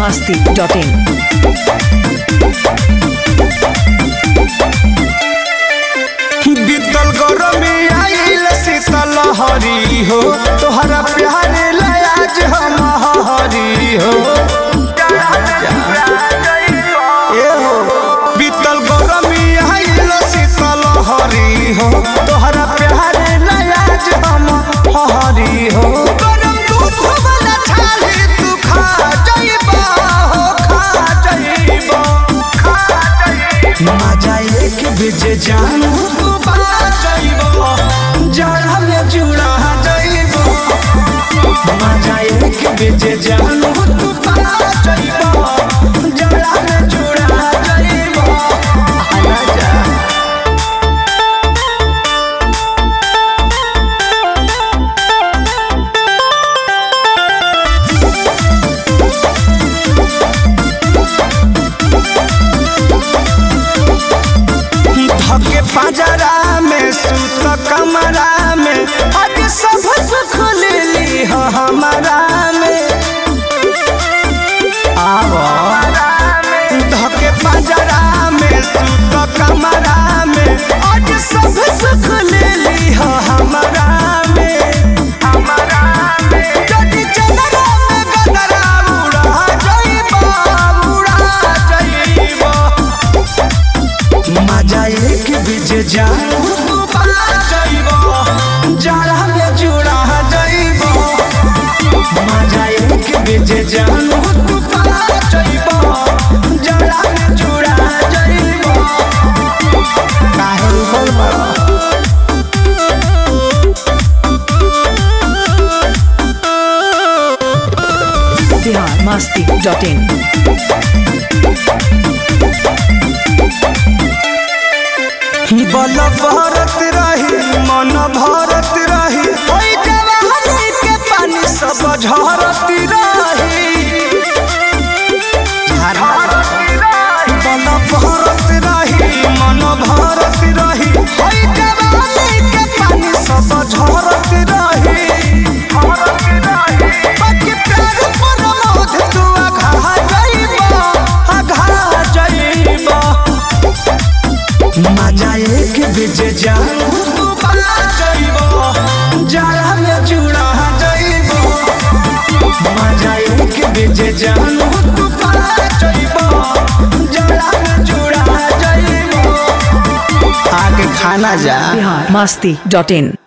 masti.in. बीतल गरमी आइल शीतल हरी हो तोहरा प्यारे लयाज हम हरी हो ए हो बीतल गरमी आइल शीतल हरी हो तोहरा प्यारे लयाज हम हरी हो गरम दूध वाला छाली तू खा जइबा हो खा जइबा मजा एक बेजे जान तू बना जाइबो जड़ा में जुड़ा जाइबो मजा एक बेजे जान तू बना जाइबो जड़ा में जुड़ा जाइबो आना जा धके पंजरा में सुत कमरा में आज सब सुख ले ली हो हमारा में आवो धके पंजरा में सुत कमरा में आज सब सुख ले ली हो हमारा में हमारा में जदी चलरा में गदरा उड़ा जाइबा उड़ा जाइबा मजा एक बीच जान जरा में जुड़ा जाइबो मजा एक बीच जान जरा में जुड़ा जाइबो काहे ऊपर बड़ा Bihar masti.in. बल भरत रही मन भरत रही ओई जवानी के पानी सब झरत रही बल भरत रही मन भरत रही ओई जवानी के पानी सब झरत रही बाकी प्यार पर मोध तू आघा जाइबा आघा जाइबा मजा एक बीच जान तू बना जाइबो जरा में जुड़ा जाइबो मजा एक बीच जान तू बना जाइबो जरा में जुड़ा जाइबो आगे खाना जा Bihar masti.in.